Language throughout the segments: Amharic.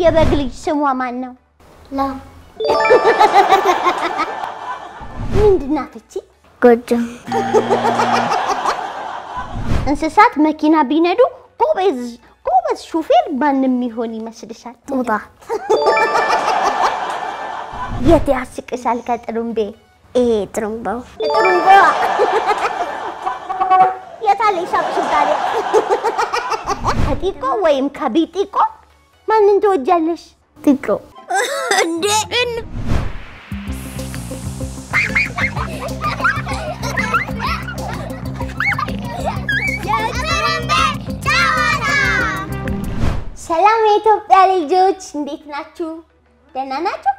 የበግ ልጅ ስሟ ማን ነው? ላም ምንድን ናት እቺ? ጎጆ እንስሳት መኪና ቢነዱ ጎበዝ ጎበዝ ሹፌር ማንም ይሆን ይመስልሻል? ጦጣ የት ያስቅሻል ከጥሩምቤ? ይሄ ጥሩምባው ጥሩምባ የታለ ሻብሽብ ታዲያ? ከጢቆ ወይም ከቢጢቆ ማንን ትወጃለሽ? ጢቆ እንዴ ሰላም የኢትዮጵያ ልጆች እንዴት ናችሁ? ደህና ናቸው?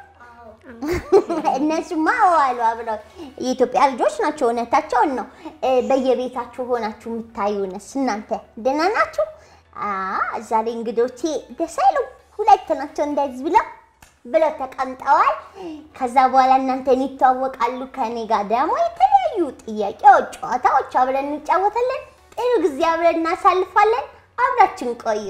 እነሱማ ዋሉ አብረው የኢትዮጵያ ልጆች ናቸው። እውነታቸውን ነው። እ፣ በየቤታችሁ ሆናችሁ የምታዩንስ እናንተ ደህና ናችሁ? አ ዛሬ እንግዶቼ ደስ አይሉም። ሁለት ናቸው እንደዚህ ብለው ብለው ተቀምጠዋል። ከዛ በኋላ እናንተን ይተዋወቃሉ። ከኔ ጋር ደግሞ የተለያዩ ጥያቄዎች፣ ጨዋታዎች አብረን እንጫወታለን። ጥሩ ጊዜ አብረን እናሳልፋለን። አብራችን ቆዩ።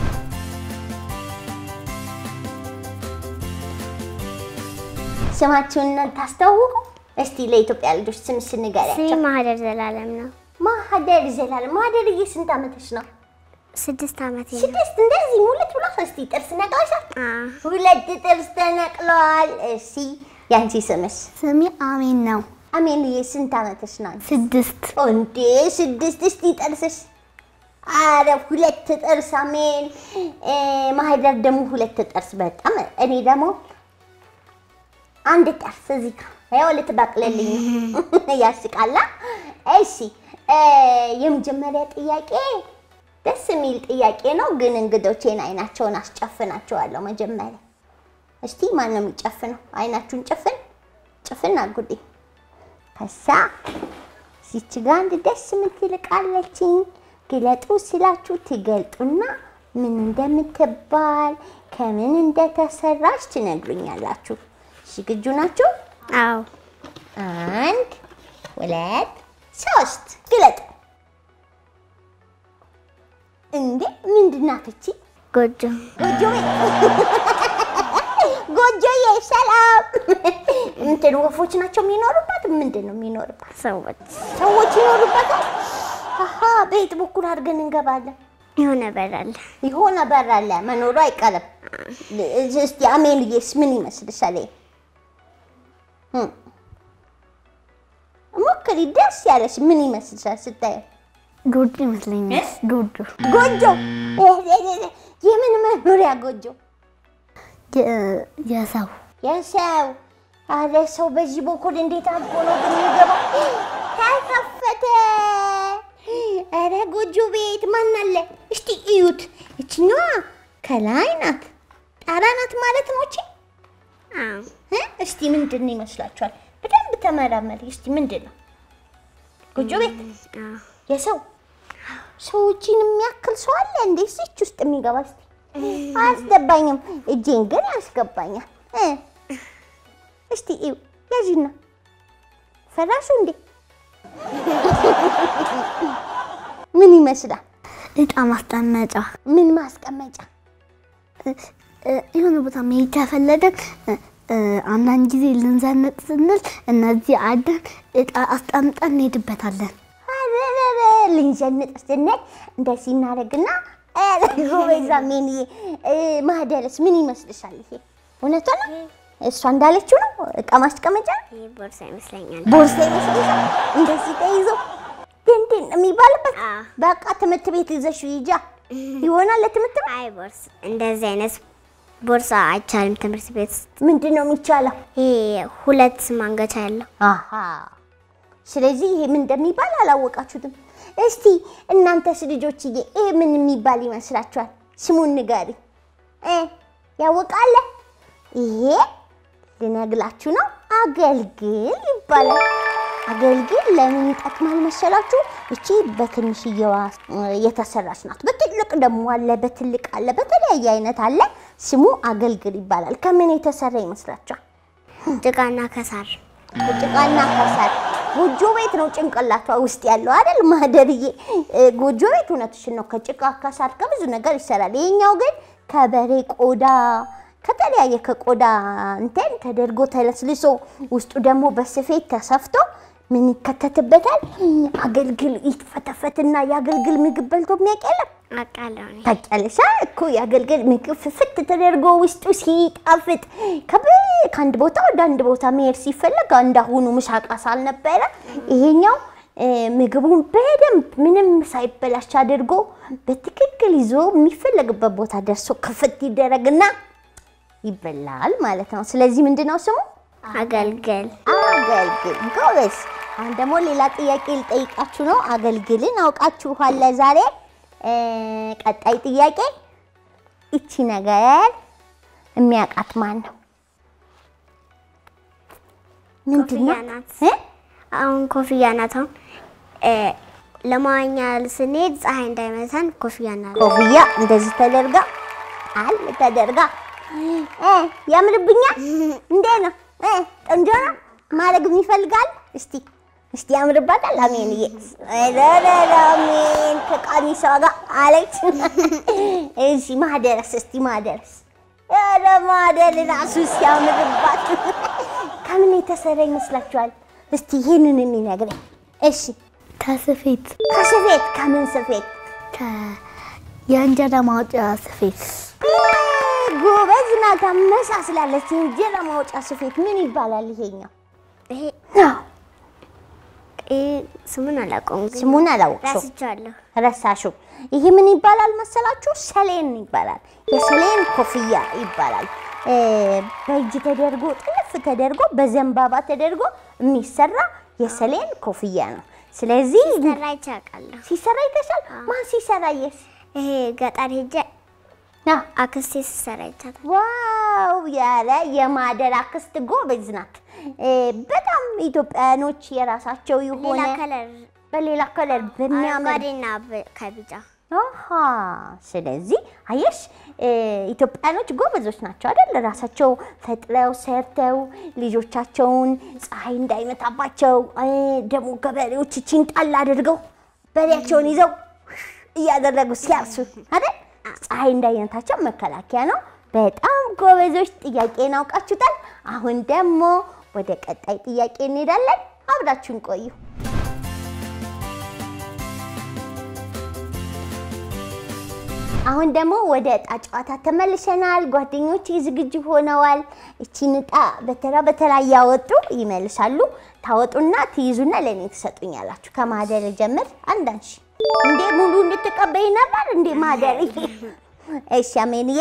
ስማችሁን ታስተዋውቁ እስቲ። ለኢትዮጵያ ልጆች ስም ስሜ ስንገሪያቸው። ማህደር ዘላለም ነው። ማህደር ዘላለም። ማህደርዬ ስንት ዓመትሽ ነው? ስድስት ዓመቴ ነው። ስድስት። እንደዚህ ሙልት ብሎ እስቲ ጥርስ ነቅለሻል? አ ሁለት ጥርስ ተነቅለዋል። እሺ ያንቺ ስምስ? ስሜ አሜን ነው። አሜንዬ ስንት ዓመትሽ ነው? ስድስት እንዴ ስድስት። እስቲ ጥርስሽ? አረ ሁለት ጥርስ አሜን። እ፣ ማህደር ደግሞ ሁለት ጥርስ። በጣም እኔ ደግሞ አንድ ጥርስ እዚህ ጋር ያው ልትበቅልልኝ ነው። ያስቃላ። እሺ እ፣ የመጀመሪያ ጥያቄ ደስ የሚል ጥያቄ ነው፣ ግን እንግዶቼን አይናቸውን አስጨፍናቸዋለሁ መጀመሪያ። እስቲ ማን ነው የሚጨፍነው? አይናችሁን ጭፍን ጭፍን አጉዴ ከዛ እዚች ጋ አንድ ደስ የምትል ዕቃ አለችኝ። ግለጡ ስላችሁ ትገልጡና ምን እንደምትባል ከምን እንደተሰራች ትነግሩኛላችሁ። ዝግጁ ናችሁ? አዎ አንድ ሁለት ሶስት ግለጡ። እንዴ ምንድን ናት እቺ? ጎጆ ጎጆ ጎጆዬ፣ ሰላም። እንትን ወፎች ናቸው የሚኖሩባት? ምንድን ነው የሚኖርባት? ሰዎች ሰዎች ይኖሩበታል። አሀ በየት በኩል አድርገን እንገባለን? የሆነ በር አለ። የሆነ በር አለ፣ መኖሩ አይቀርም። እስቲ አሜንዬስ ምን ይመስልሻል? ይሄ? እም። ሞክሪ፣ ደስ ያለሽ ምን ይመስልሻል ስታየው? ጎጆ ይመስለኛል። ጎጆ ጎጆ። የምን መኖሪያ ጎጆ? የ- የሰው የሰው አለ ሰው በዚህ በኩል እንዴት አድርጎ ነው ግን የሚገባው? ተከፈተ። ኧረ ጎጆ ቤት ማን አለ? እስቲ እዩት። እችኛዋ ከላይ ናት፣ ጣራ ናት ማለት ነው። እቺ አዎ እ? እስቲ ምንድን ነው ይመስላችኋል? በደንብ ተመራመሪ። እስቲ ምንድን ነው ጎጆ ቤት? አዎ የሰው ሰዎችን የሚያክል ሰው አለ እንዴ? እዚች ውስጥ የሚገባ እስቲ አያስገባኝም። እጄን ግን ያስገባኛል። እ? እስቲ እዩ ያዥና ፈራሹ እንዴ ምን ይመስላል? እጣ ማስቀመጫ ምን ማስቀመጫ? እ- እ- የሆነ ቦታ መሄድ ከፈለግን እ- እ፣ አንዳንድ ጊዜ ልንዘንጥ ስንል እነዚህ አደን እጣ አስቀምጠን እንሄድበታለን። አረረረ ልንዘንጥ ስንል እንደዚህ እናደርግና ኧረ ጎበዛ ሜንዬ እ፣ ማህደርስ ምን ይመስልሻል? ይሄ እውነቷ ነው? እሷ እንዳለችው ነው እቃ ማስቀመጫ ነው? ይህ ቦርሳ ይመስለኛል። ቦርሳ ይመስልሻል? እንደዚህ ተይዞ ድንድን የሚባልበት አዎ። በቃ ትምህርት ቤት ይዘሽ ሂጃ ይሆናል። ለትምህርት ቤት አይ ቦርስ እንደዚህ አይነት ቦርሳ አይቻልም ትምህርት ቤት ውስጥ። ምንድን ነው የሚቻለው? ይሄ ሁለት ማንገቻ ያለው አሃ ስለዚህ ይሄ ምን እንደሚባል አላወቃችሁትም። እስቲ እናንተስ ልጆችዬ ይሄ ምን የሚባል ይመስላችኋል? ስሙን ንገሪ እ ያወቃለ? ይሄ ልነግላችሁ ነው። አገልግል ይባላል። አገልግል ለምን ይጠቅማል መሰላችሁ? እቺ በትንሽየዋ የተሰራች ናት። በትልቅ ደግሞ አለ፣ በትልቅ አለ፣ በተለያየ አይነት አለ። ስሙ አገልግል ይባላል። ከምን የተሰራ ይመስላችኋል? ጭቃና ከሳር ጭቃና ከሰል ጎጆ ቤት ነው ጭንቅላቷ ውስጥ ያለው አይደል ማህደርዬ? እ፣ ጎጆ ቤት እውነትሽን ነው። ከጭቃ ከሳር ከብዙ ነገር ይሰራል። ይሄኛው ግን ከበሬ ቆዳ ከተለያየ ከቆዳ እንትን ተደርጎ ተለስልሶ ውስጡ ደግሞ በስፌት ተሰፍቶ ምን ይከተትበታል? አገልግል ይፈተፈትና የአገልግል ምግብ በልቶ የሚያውቅ የለም። አውቃለሁ እኔ። ታውቂያለሽ አ? እኮ የአገልግል ምግብ ፍፍት ተደርጎ ውስጡ ሲጣፍጥ ከብ- ከአንድ ቦታ ወደ አንድ ቦታ መሄድ ሲፈለግ እንዳሁኑ ምሳቃ ሳልነበረ ይሄኛው እ፣ ምግቡን በደንብ ምንም ሳይበላሽ አድርጎ በትክክል ይዞ የሚፈለግበት ቦታ ደርሶ ክፍት ይደረግና ይበላል ማለት ነው። ስለዚህ ምንድን ነው ስሙ? አገልግል አገልግል። ጎበዝ። አሁን ደግሞ ሌላ ጥያቄ ልጠይቃችሁ ነው። አገልግልን አውቃችኋል ዛሬ። እ፣ ቀጣይ ጥያቄ እቺ ነገር የሚያውቃት ማን ነው? ምንድን ኮፍያ ነው? ናት። እ? አሁን ኮፍያ ናት። አሁን እ፣ ለመዋኛ ስንሄድ ፀሐይ እንዳይመታን ኮፍያ እናደርጋለን። ኮፍያ እንደዚህ ተደርጋ አል ተደርጋ እ፣ ያምርብኛል። እንዴ ነው እ፣ ቆንጆ ነው ማድረግ ይፈልጋል። እስቲ እስቲ ያምርባታል። አሜንዬ ረረረ አሜን ከቀሚሷ ጋር አለች። እሺ ማደረስ እስቲ ማደረስ ኧረ ማደር ራሱ ሲያምርባት ከምን የተሰራ ይመስላችኋል? እስቲ ይህንን የሚነግረኝ እሺ። ከስፌት ከስፌት ከምን ስፌት? ከ- የእንጀራ ማውጫ ስፌት ጎበዝ ናት። አመሳስላለች። የእንጀራ ማውጫ ስፌት ምን ይባላል? ይሄኛው ይሄ አዎ፣ ይሄ ስሙን አላውቀውም፣ ግን ስሙን አላወቅሽው ረስቼዋለሁ። ረሳሽው። ይሄ ምን ይባላል መሰላችሁ? ሰሌን ይባላል። የሰሌን ኮፍያ ይባላል። እ፣ በእጅ ተደርጎ ጥልፍ ተደርጎ በዘንባባ ተደርጎ የሚሰራ የሰሌን ኮፍያ ነው። ስለዚህ ሰራ ይቻቃለሁ። ሲሰራ ይተሻል። ማን ሲሰራ? የስ ይሄ ገጠር ሄጄ አዎ አክስቴ ስትሰራ ይቻታል። ዋው ያለ የማደር አክስት ጎበዝ ናት። እ፣ በጣም ኢትዮጵያውያኖች የራሳቸው ሌላ የሆነ ከለር በሌላ ከለር በሚያምር አረንጓዴና በ- ከቢጫ አሃ ስለዚህ አየሽ እ፣ ኢትዮጵያኖች ጎበዞች ናቸው አይደል? ራሳቸው ፈጥረው ሰርተው ልጆቻቸውን ፀሐይ እንዳይመታባቸው እ፣ ደግሞ ገበሬዎች እቺን ጣል አድርገው በሬያቸውን ይዘው እያደረጉ ሲያርሱ አይደል? ፀሐይ እንዳይመታቸው መከላከያ ነው። በጣም ጎበዞች። ጥያቄን አውቃችሁታል። አሁን ደግሞ ወደ ቀጣይ ጥያቄ እንሄዳለን። አብራችሁን ቆዩ። አሁን ደግሞ ወደ እጣ ጨዋታ ተመልሰናል። ጓደኞች ዝግጁ ሆነዋል። እቺን እጣ በተራ በተራ እያወጡ ይመልሳሉ። ታወጡና ትይዙና ለእኔ ትሰጡኛላችሁ። ከማህደር ጀምር። አንዳንሽ እንዴ ሙሉ እንድትቀበይ ነበር እንዴ ማህደር? እሺ አሜንዬ።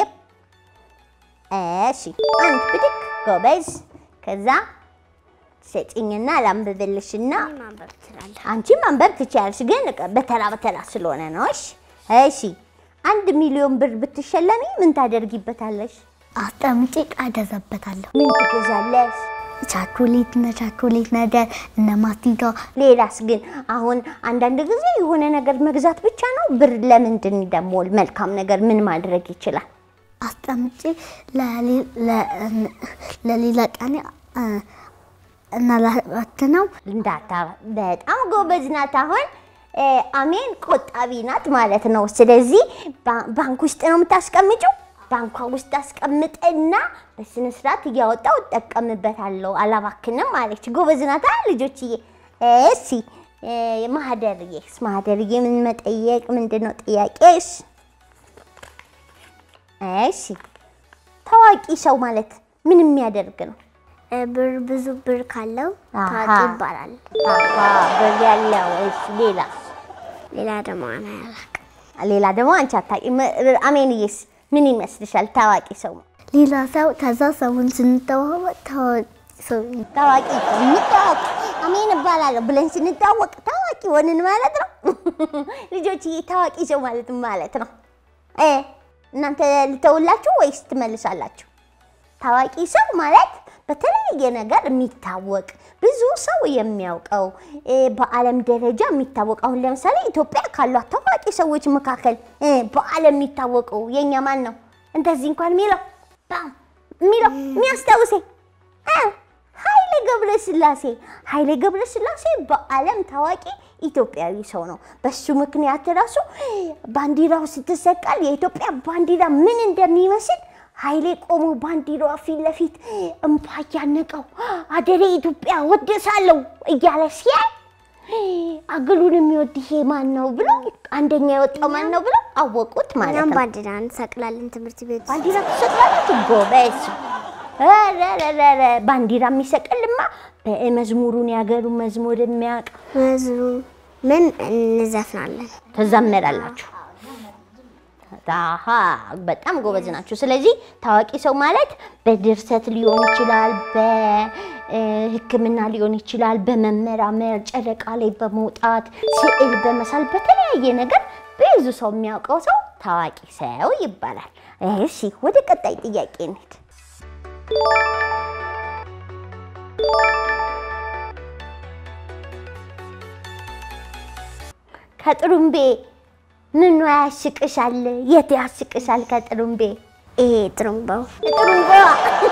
እሺ አንድ ብድግ ጎበዝ። ከዛ ሰጭኝና ላንብብልሽና እኔ ማንበብ ትችላለህ። አንቺ ማንበብ ትችያለሽ፣ ግን በተራ በተራ ስለሆነ ነው። እሺ እሺ። አንድ ሚሊዮን ብር ብትሸለሚ ምን ታደርጊበታለሽ? አስጠምጬ ዕቃ እገዛበታለሁ። ምን ትገዛለሽ? ቻኮሌት እነ ቻኮሌት ነገር እነ ማስቲካ ሌላስ? ግን አሁን አንዳንድ ጊዜ የሆነ ነገር መግዛት ብቻ ነው ብር ለምንድን ደግሞ መልካም ነገር ምን ማድረግ ይችላል? አስጠምጬ ለሌ- ለ- ለሌላ ቀን እናላባትነው እንዳታ በጣም ጎበዝ ናት። አሁን እ፣ አሜን ቆጣቢ ናት ማለት ነው። ስለዚህ ባ- ባንክ ውስጥ ነው የምታስቀምጪው። ባንኳ ውስጥ አስቀምጥና በስነ ስርዓት እያወጣው እጠቀምበታለሁ፣ አላባክንም አለች። ጎበዝ ናት አ ልጆችዬ። እሺ እ፣ ማህደርዬስ ማህደርዬ ምን መጠየቅ ምንድን ነው ጥያቄሽ? እሺ ታዋቂ ሰው ማለት ምን የሚያደርግ ነው? ብር ብዙ ብር ካለው አሃ። ታዋቂ ይባላል። አሃ ብር ያለው። እሺ ሌላ ሌላ ደግሞ እኔ አላውቅም። ሌላ ደግሞ አንቺ አታውቂም። አሜንዬስ ምን ይመስልሻል? ታዋቂ ሰው ሌላ ሰው ከዛ ሰውን ስንተዋወቅ ታዋቂ ሰው ታዋቂ የሚታወቅ አሜን እባላለሁ ብለን ስንታወቅ ታዋቂ ሆንን ማለት ነው። ልጆችዬ ታዋቂ ሰው ማለት ምን ማለት ነው? እ እናንተ ልተውላችሁ ወይስ ትመልሳላችሁ? ታዋቂ ሰው ማለት በተለያየ ነገር የሚታወቅ ብዙ ሰው የሚያውቀው እ፣ በዓለም ደረጃ የሚታወቅ አሁን ለምሳሌ ኢትዮጵያ ካሏት ታዋቂ ሰዎች መካከል እ፣ በዓለም የሚታወቀው የእኛ ማን ነው? እንደዚህ እንኳን የሚለው ባም የሚለው የሚያስታውሰኝ እ፣ ኃይሌ ገብረ ስላሴ ኃይሌ ገብረ ስላሴ በዓለም ታዋቂ ኢትዮጵያዊ ሰው ነው። በሱ ምክንያት ራሱ ባንዲራው ስትሰቀል የኢትዮጵያ ባንዲራ ምን እንደሚመስል ኃይሌ ቆሞ ባንዲራዋ ፊት ለፊት እምባ እያነቀው አደሬ ኢትዮጵያ ወደሳለሁ እያለ ሲያይ አገሉን የሚወድ ይሄ ማን ነው ብሎ አንደኛ የወጣው ማን ነው ብሎ አወቁት ማለት እኛም ነው። ባንዲራ እንሰቅላለን ትምህርት ቤት ውስጥ። ባንዲራ ትሰቅላላችሁ? ጎበዝ። ኧረ ባንዲራ የሚሰቅልማ በመዝሙሩን የሀገሩ መዝሙር የሚያውቅ መዝሙ ምን እንዘፍናለን? ትዘምራላችሁ። አሃ በጣም ጎበዝ ናችሁ። ስለዚህ ታዋቂ ሰው ማለት በድርሰት ሊሆን ይችላል፣ በሕክምና ሊሆን ይችላል፣ በመመራመር ጨረቃ ላይ በመውጣት ስዕል በመሳል በተለያየ ነገር ብዙ ሰው የሚያውቀው ሰው ታዋቂ ሰው ይባላል። እሺ ወደ ቀጣይ ጥያቄ እንሂድ። ከጥሩምቤ ምኑ ያስቅሻል? የት ያስቅሻል? ከጥሩምቤ ይሄ ጥሩምባው ጥሩምቤዋ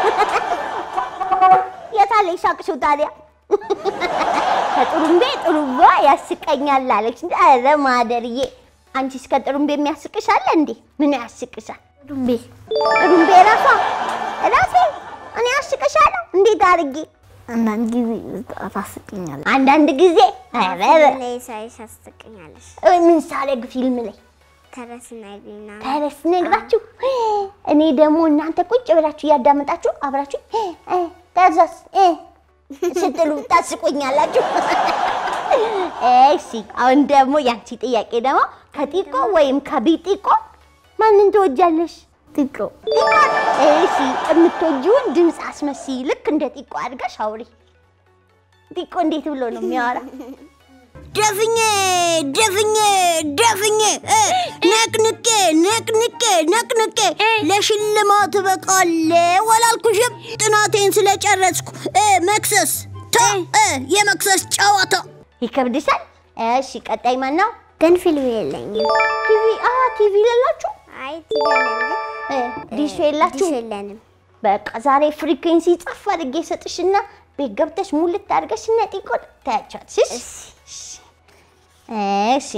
የታለ ይሳቅሽው ታዲያ? ከጥሩምቤ ጥሩምቤዋ ያስቀኛል አለች። ኧረ ማደርዬ አንቺስ ከጥሩምቤ የሚያስቅሻል እንዴ? ምኑ ያስቅሻል? ጥሩምቤ ጥሩምቤ ራሷ ራሴ እኔ ያስቅሻለሁ? እንዴት አድርጌ? አንዳንድ ጊዜ ታስቀኛለች። አንዳንድ ጊዜ ኧረ ላይ ሳይሽ አስቀኛለች። ምን ሳደርግ ፊልም ላይ ተረስና ይልና ተረስ ነግራችሁ እኔ ደግሞ እናንተ ቁጭ ብላችሁ እያዳመጣችሁ አብራችሁ ተዛስ ስትሉ ታስቆኛላችሁ። እሺ አሁን ደግሞ ያንቺ ጥያቄ ደግሞ ከጢቆ ወይም ከቢጢቆ ማንን ትወጃለሽ? ጢቆ ጢቆ። እሺ የምትወጂውን ድምፅ አስመስይ። ልክ እንደ ጢቆ አድርገሽ አውሪ። ጢቆ እንዴት ብሎ ነው የሚያወራ? ደፍኜ ደፍኜ ደፍኜ እ፣ ነቅንቄ ነቅንቄ ነቅንቄ ለሽልማት እበቃለሁ አላልኩሽም? ጥናቴን ስለጨረስኩ እ፣ መክሰስ ታ እ፣ የመክሰስ ጨዋታ ይከብድሻል? እሺ ቀጣይ ማን ነው? ግን ፊልም የለኝም። ቲቪ አ ቲቪ የሌላችሁ አይ ቲቪ አለን ግን እ፣ ዲሽ የላችሁ? ዲሽ የለንም። በቃ ዛሬ ፍሪኩዌንሲ ጻፍ አድርጌ ሰጥሽና ቤት ገብተሽ ሙልት አድርገሽ እነ ጢቆን ታያቸዋለሽ። እሺ እሺ።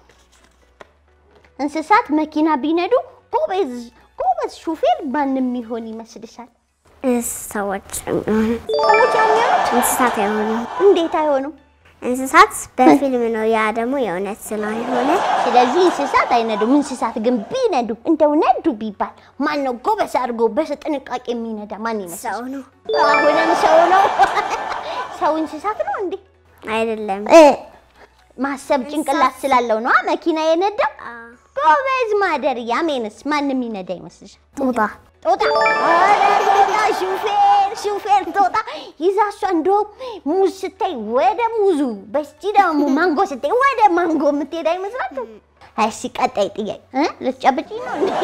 እንስሳት መኪና ቢነዱ ጎበዝ ጎበዝ ሹፌር ማንም ይሆን ይመስልሻል? ሰዎች ሰዎች የሚሆኑት እንስሳት አይሆኑም። እንዴት አይሆኑም? እንስሳት በፊልም ነው፣ ያ ደግሞ የእውነት ስላልሆነ ስለዚህ እንስሳት አይነዱም። እንስሳት ግን ቢነዱ እንደው ነዱ ቢባል ማን ነው ጎበዝ አድርጎ በጥንቃቄ የሚነዳ ማን ይመስልሻል? ሰው ነው አሁንም ሰው ነው። ሰው እንስሳት ነው እንዴ? አይደለም። እ ማሰብ ጭንቅላት ስላለው ነው መኪና የነዳው። ጎበዝ ማደር ያሜንስ ማንም ይነዳ ይመስልሻል? ጦጣ ጦጣ ኧረ ጦጣ ሹፌር ሹፌር ጦጣ ይዛ እሷ እንደውም ሙዝ ስታይ ወደ ሙዙ በስቲ ደግሞ ማንጎ ስታይ ወደ ማንጎ የምትሄድ አይመስላችሁ? እሺ ቀጣይ ጥያቄ እ ልትጨብጪኝ ነው እንዴ?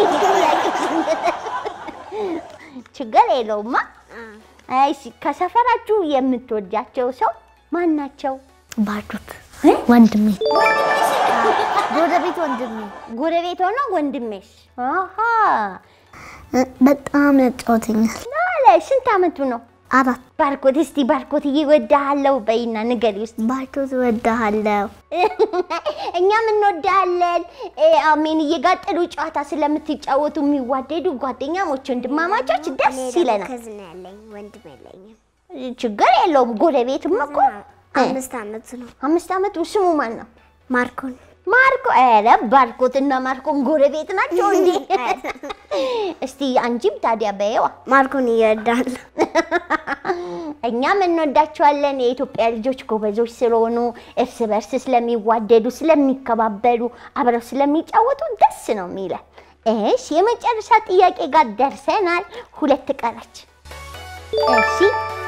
ችግር የለውማ። እሺ ከሰፈራችሁ የምትወዳቸው ሰው ማን ናቸው? ባዶት ወንድሜ ጎረቤት ወንድሜ ጎረቤት ሆኖ ወንድሜሽ? አሃ እ፣ በጣም ያጫወተኛል። ናለ ስንት አመቱ ነው? አራት ባርኮት እስቲ ባርኮት እወድሃለሁ በይና ንገሪ ውስጥ ባዶት እወድሃለሁ። እኛም እንወዳለን። አሜን እየጋጠሉ ጨዋታ ስለምትጫወቱ የሚዋደዱ ጓደኛሞች ወንድማማቾች ደስ ይለናል። ከዝና ያለኝ ወንድም የለኝም። ችግር የለውም። ጎረቤትም እኮ አምስት አመቱ ነው። አምስት አመቱ ስሙ ማን ነው? ማርኮን ማርኮ። ኧረ ባርኮትና ማርኮን ጎረቤት ናቸው እንዴ? እስቲ አንቺም ታዲያ በየዋ ማርኮን ይወዳል። እኛም እንወዳቸዋለን። የኢትዮጵያ ልጆች ጎበዞች ስለሆኑ እርስ በርስ ስለሚዋደዱ፣ ስለሚከባበሩ፣ አብረው ስለሚጫወቱ ደስ ነው የሚለን። እሺ የመጨረሻ ጥያቄ ጋር ደርሰናል። ሁለት ቀረች። እሺ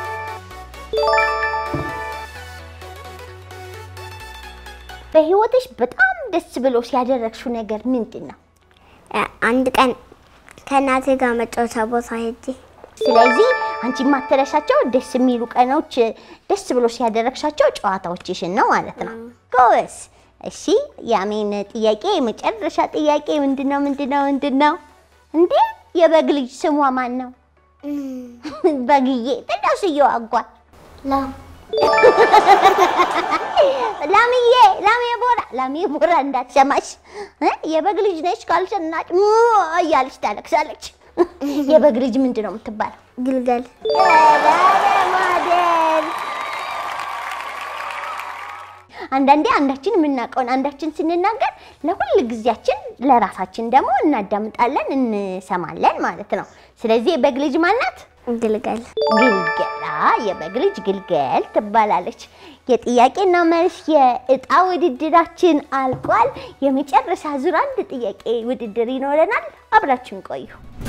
በህይወትሽ በጣም ደስ ብሎ ሲያደረግሽው ነገር ምንድን ነው? እ፣ አንድ ቀን ከእናቴ ጋር መጫወቻ ቦታ ሄጄ ስለዚህ አንቺ የማትረሻቸው ደስ የሚሉ ቀኖች ደስ ብሎ ሲያደረግሻቸው ጨዋታዎችሽን ነው ማለት ነው። ጎበዝ። እሺ የአሜን ጥያቄ የመጨረሻ ጥያቄ ምንድን ነው? ምንድን ነው? ምንድን ነው? እንዴ የበግ ልጅ ስሟ ማን ነው? በግዬ ትንሽዬዋ አጓል ላም ላምዬ ላሜ ቦራ ላሜ ቦራ እንዳትሰማሽ እ? የበግ ልጅ ነች ካልሸናች ሙ እያለች ታለቅሳለች። የበግ ልጅ ምንድን ነው የምትባለው? ግልገል ማደር አንዳንዴ አንዳችን የምናውቀውን አንዳችን ስንናገር ለሁል ጊዜያችን ለራሳችን ደግሞ እናዳምጣለን እንሰማለን ማለት ነው። ስለዚህ የበግ ልጅ ማናት? ግልገል ግልገላ የበግ ልጅ ግልገል ትባላለች። የጥያቄና መልስ የእጣ ውድድራችን አልቋል። የመጨረሻ ዙር አንድ ጥያቄ ውድድር ይኖረናል። አብራችን ቆዩ።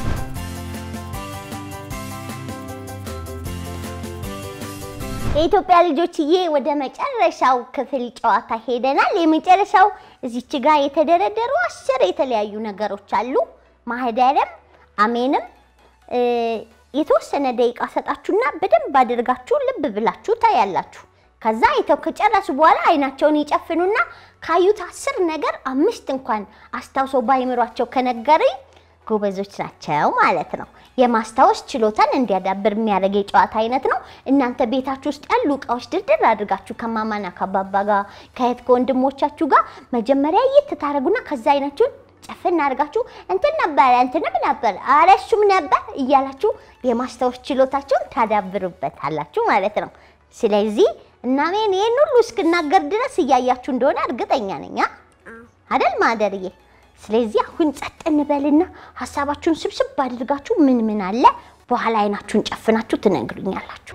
የኢትዮጵያ ልጆችዬ ወደ መጨረሻው ክፍል ጨዋታ ሄደናል። የመጨረሻው እዚች ጋር የተደረደሩ አስር የተለያዩ ነገሮች አሉ። ማህደርም አሜንም እ፣ የተወሰነ ደቂቃ ሰጣችሁና በደንብ አድርጋችሁ ልብ ብላችሁ ታያላችሁ። ከዛ አይተው ከጨረሱ በኋላ አይናቸውን ይጨፍኑና ካዩት አስር ነገር አምስት እንኳን አስታውሰው ባይምሯቸው ከነገሩኝ ጎበዞች ናቸው ማለት ነው። የማስታወስ ችሎታን እንዲያዳብር የሚያደርግ የጨዋታ አይነት ነው። እናንተ ቤታችሁ ውስጥ ያሉ እቃዎች ድርድር አድርጋችሁ ከማማና ከአባባ ጋር ከእህት ከወንድሞቻችሁ ጋር መጀመሪያ የት ታደርጉና ከዛ አይናችሁን ጨፍና አድርጋችሁ እንትን ነበረ እንትንም ነበር አረ እሱም ነበር እያላችሁ የማስታወስ ችሎታችሁን ታዳብሩበታላችሁ ማለት ነው። ስለዚህ እናሜን ይህን ሁሉ እስክናገር ድረስ እያያችሁ እንደሆነ እርግጠኛ ነኝ አ? አደል ማደርዬ? ስለዚህ አሁን ጸጥ እንበልና ሀሳባችሁን ስብስብ አድርጋችሁ ምን ምን አለ በኋላ አይናችሁን ጨፍናችሁ ትነግሩኛላችሁ።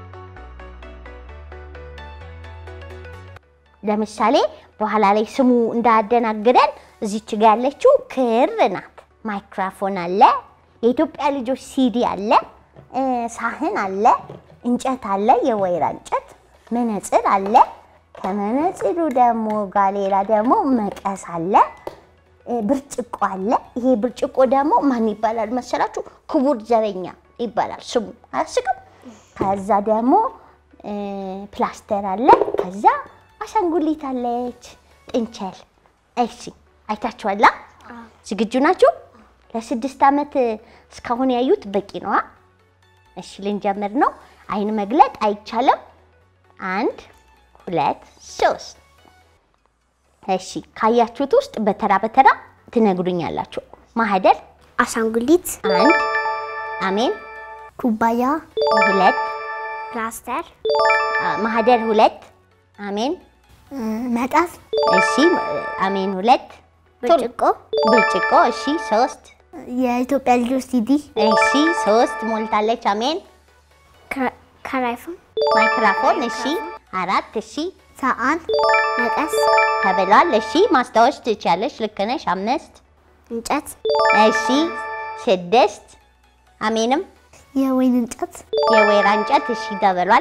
ለምሳሌ በኋላ ላይ ስሙ እንዳያደናግረን እዚች ጋ ያለችው ክር ናት። ማይክራፎን አለ፣ የኢትዮጵያ ልጆች ሲዲ አለ፣ እ፣ ሳህን አለ፣ እንጨት አለ፣ የወይራ እንጨት፣ መነጽር አለ። ከመነጽሩ ደግሞ ጋር ሌላ ደግሞ መቀስ አለ፣ እ፣ ብርጭቆ አለ። ይሄ ብርጭቆ ደግሞ ማን ይባላል መሰላችሁ? ክቡር ዘበኛ ይባላል ስሙ። አያስቅም? ከዛ ደግሞ እ፣ ፕላስተር አለ። ከዛ አሻንጉሊት አለች፣ ጥንቸል። እሺ አይታችኋላ? ዝግጁ ናችሁ? ለስድስት ዓመት እስካሁን ያዩት በቂ ነዋ። እሺ ልንጀምር ነው። አይን መግለጥ አይቻልም። አንድ ሁለት ሶስት። እሺ ካያችሁት ውስጥ በተራ በተራ ትነግሩኛላችሁ። ማህደር አሻንጉሊት፣ አንድ፣ አሜን ኩባያ፣ ሁለት፣ ፕላስተር፣ አ፣ ማህደር ሁለት፣ አሜን እ፣ መቀስ፣ እሺ፣ አሜን ሁለት፣ ብርጭቆ፣ ብርጭቆ እሺ፣ ሶስት፣ የኢትዮጵያ ልጆች ሲዲ፣ እሺ፣ ሶስት ሞልታለች። አሜን ከራይፎን፣ ማይክራፎን እሺ፣ አራት እሺ፣ ሰዓን፣ መቀስ፣ ተብሏል። እሺ፣ ማስታወስ ትችያለሽ። ልክ ነሽ። አምስት እንጨት፣ እሺ፣ ስድስት አሜንም የወይን እንጨት፣ የወይራ እንጨት እሺ ተብሏል።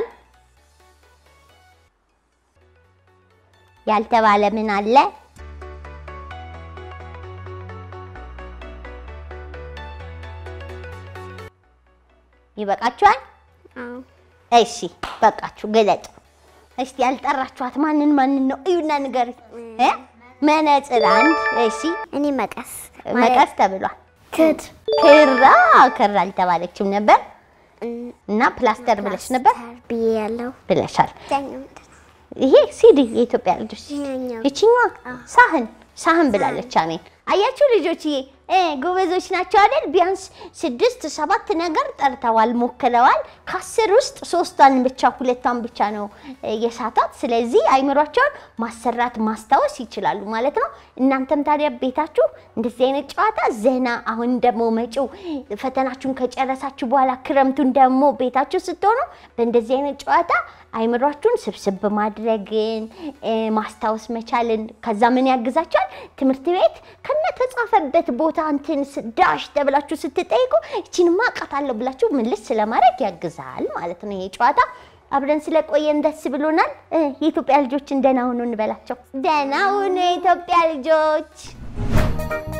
ያልተባለ ምን አለ? ይበቃችኋል? እሺ በቃችሁ፣ ግለጡ። እስቲ ያልጠራችኋት ማንን ማንን ነው? እዩና ንገሪ። እ መነጽር አንድ። እሺ እኔ መቀስ፣ መቀስ ተብሏል። ክር፣ ክራ ክር አልተባለችም ነበር እና ፕላስተር ብለሽ ነበር ብዬ ያለው ብለሻል። ይሄ ሲዲ የኢትዮጵያ ልጆች ይሄኛው። ይችኛዋ ሳህን ሳህን ብላለች። አሜን አያችሁ ልጆችዬ እ ጎበዞች ናቸው አይደል? ቢያንስ ስድስት ሰባት ነገር ጠርተዋል፣ ሞክረዋል። ከአስር ውስጥ ሶስቷን ብቻ ሁለቷን ብቻ ነው እ የሳቷት። ስለዚህ አይምሯቸውን ማሰራት ማስታወስ ይችላሉ ማለት ነው። እናንተም ታዲያ ቤታችሁ እንደዚህ አይነት ጨዋታ ዘና አሁን ደግሞ መጪው ፈተናችሁን ከጨረሳችሁ በኋላ ክረምቱን ደግሞ ቤታችሁ ስትሆኑ በእንደዚህ አይነት ጨዋታ አይምሯችሁን ስብስብ ማድረግን እ ማስታወስ መቻልን ከዛ ምን ያግዛችኋል? ትምህርት ቤት ከነ ተጻፈበት ቦታ እንትን ስ- ዳሽ ተብላችሁ ስትጠይቁ ይቺንማ አውቃታለሁ ብላችሁ ምልስ ስለማድረግ ያግዛል ማለት ነው ይሄ ጨዋታ። አብረን ስለቆየን ደስ ብሎናል። እ የኢትዮጵያ ልጆችን ደህና ሁኑ እንበላቸው። ደህና ሁኑ የኢትዮጵያ ልጆች።